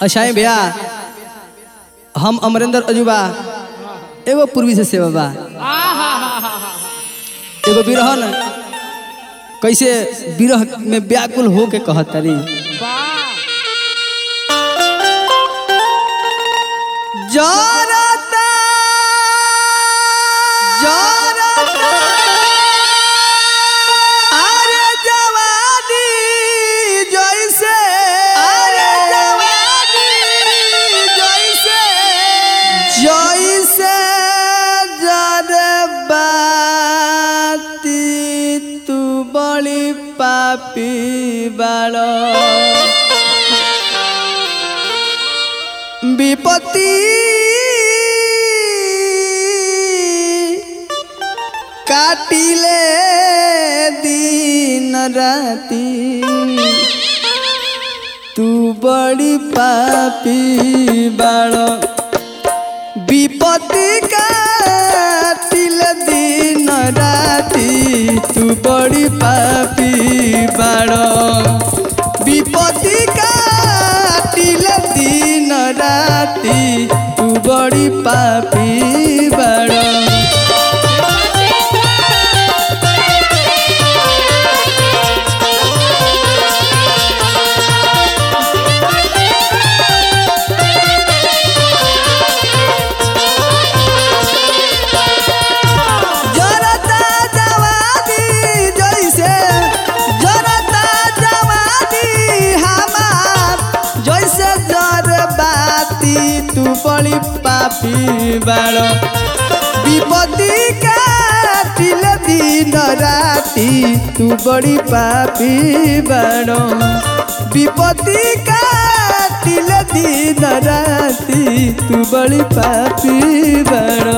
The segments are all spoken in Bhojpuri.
अच्छा है भैया हम अमरेंद्र अजूबा एगो पूर्वी से सेवा बा एगो बिरहन कैसे बिरह में व्याकुल हो के कहत तारी जरता जरता अरे जवानी जैसे अरे जवानी जैसे जैसे जरबाती तू बड़ी पापी बाड़ो विपत्ति काटिले दिन राती तू बड़ी पापी बाड़ विपत्ति काटिले दिन राती तू बड़ी पापी बाड़ विपत्ति काटिल दिन राती तू बड़ी पापी बड़ जरता जवानी जैसे जरता जवानी हमार जैसे जरबाती तू बड़ी पापी बाड़ विपत्ति काटिल दिन राती तू बड़ी पापी बाड़ विपत्ति काटिल दिन राती तू बड़ी पापी बाड़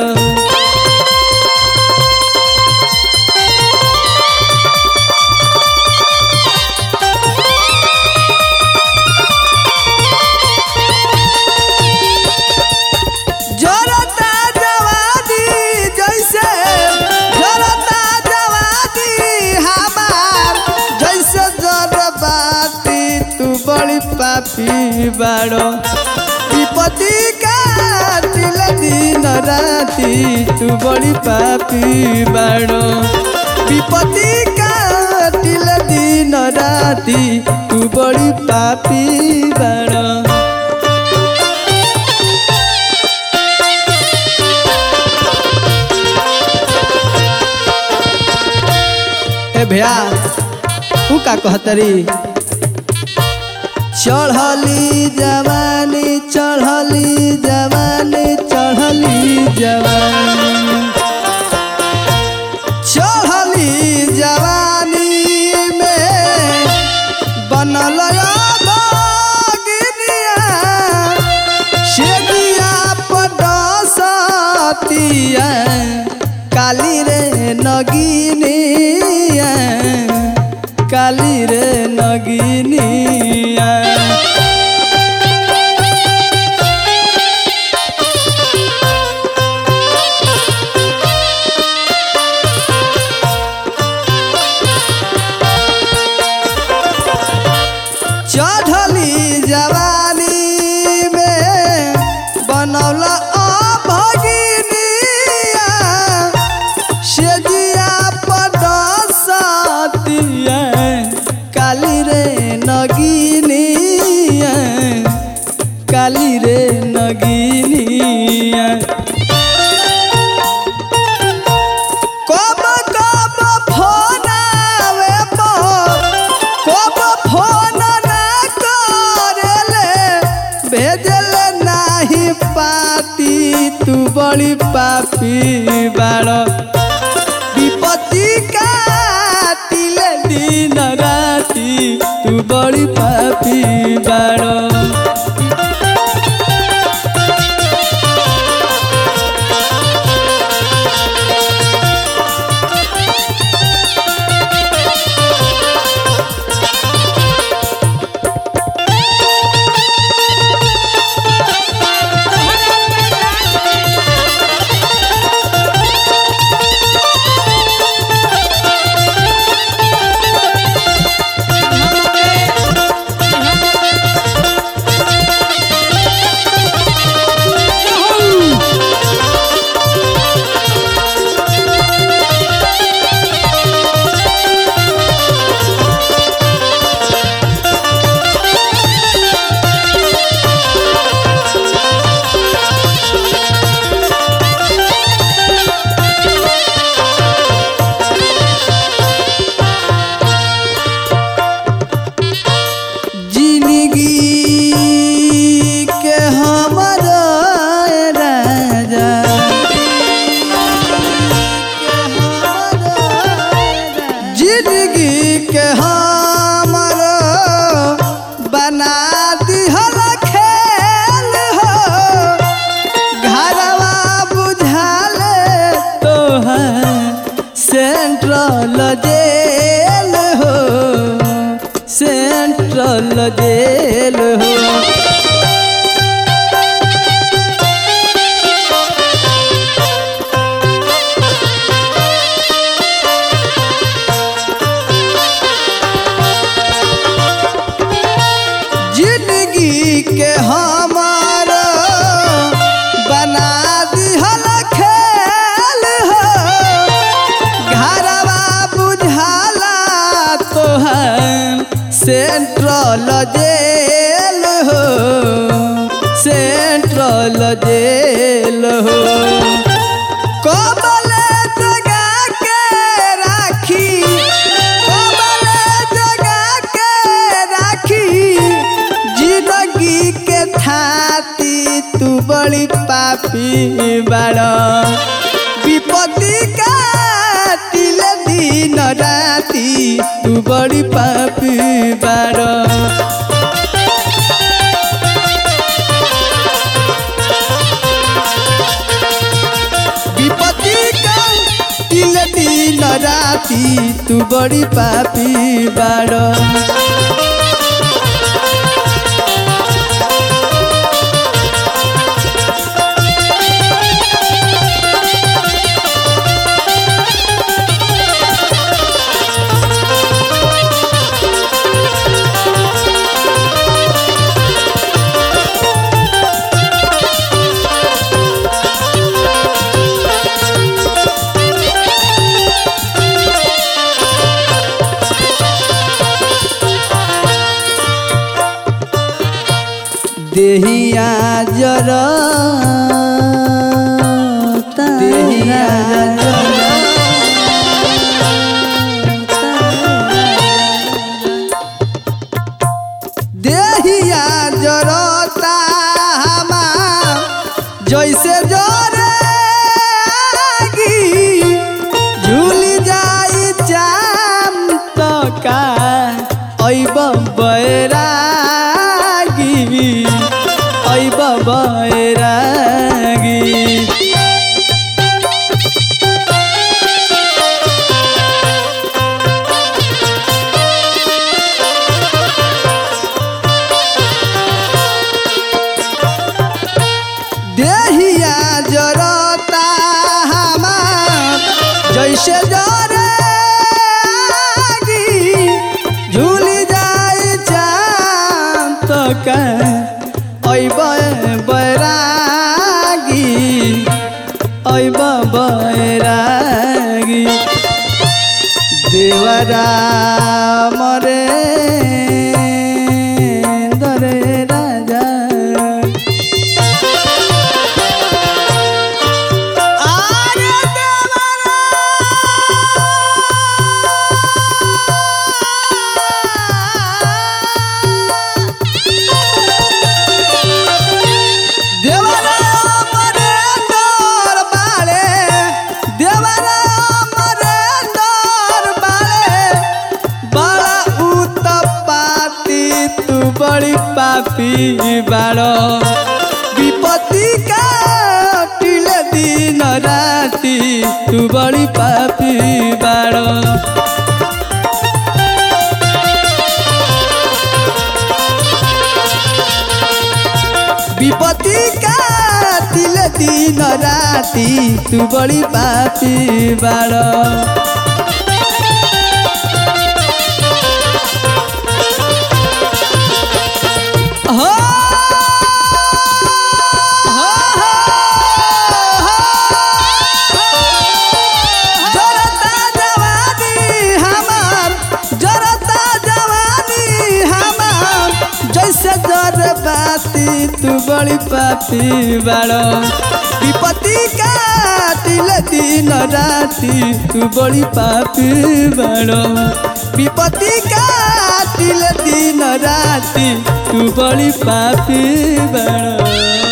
जरता जवानी जैसे जरता जवानी हमार जैसे जरबाती तू बड़ी पापी बाड़ो विपत्ति काटिल दिन राती तू बड़ी पापी बाड़ो विपत्ति काटिल दिन राती तू बड़ी पापी बाड़ो ए भैया तू का कहतरी चढ़ली जवानी चढ़ली जवानी चढ़ली जवानी चढ़ली जवानी में बनल अगिनिया शेदिया पडसतिया काली रे नगिनिया काली रे नगिनिया चढ़ली जवानी में बनौला अभगिनिया शेजिया पडसतिया काली रे नगिनिया काली रे नगिनिया कब कब फोन आवे कब फोन ना करेले भेजले नाही पाती तू बड़ी पापी बाड़ विपत्ति काटिले दिन राती तू बड़ी पापी बाड़ हमके के हमर बना दिहल खेल हो घरवा बुझाल तोहर सेंट्रल जेल हो सेंट्रल जेल हो जिंदगी के हमार बना दिहल खेल हो घरवा बुझाला तोहर सेंट्रल जेल हो सेंट्रल जेल हो कबले जगा के राखी कबले जगा के राखी जिंदगी के थाती तू बड़ी पापी बड़ विपत्ति काटिल दिन राती तू बड़ी पापी बड़ विपत्ति काटिल दिन राती तू बड़ी पापी बड़ देहिया जरा देहिया देहिया जरता हमार जैसे जरे आगी झूली जाई चाम तो का ऐब बैरागी ऐब बैरागी देहिया जरता हमार जैसे जरे आगी झूली जाए चाम तो का ऐब बैरागी ऐब बैरागी देवरा मरे दरे राजा आरे देवरा देवरा मरे दर बाले देवरा मरे दर बाले बड़ा उत्पाती तू बड़ी पापी बाड़ विपत्ति काटिल दिन राती तू बड़ी पापी बाड़ विपत्ति काटिल दिन राती तू बड़ी पापी बाड़ हो हो, हो, जरता जवानी हमार जरता जवानी हमार जैसे जर बाती तू बड़ी पापी बाड़ विपत्ति काटिल दिन राती तू बड़ी पापी बाड़ विपत्ति काटिल दिन राती तू बड़ी पापी बाड़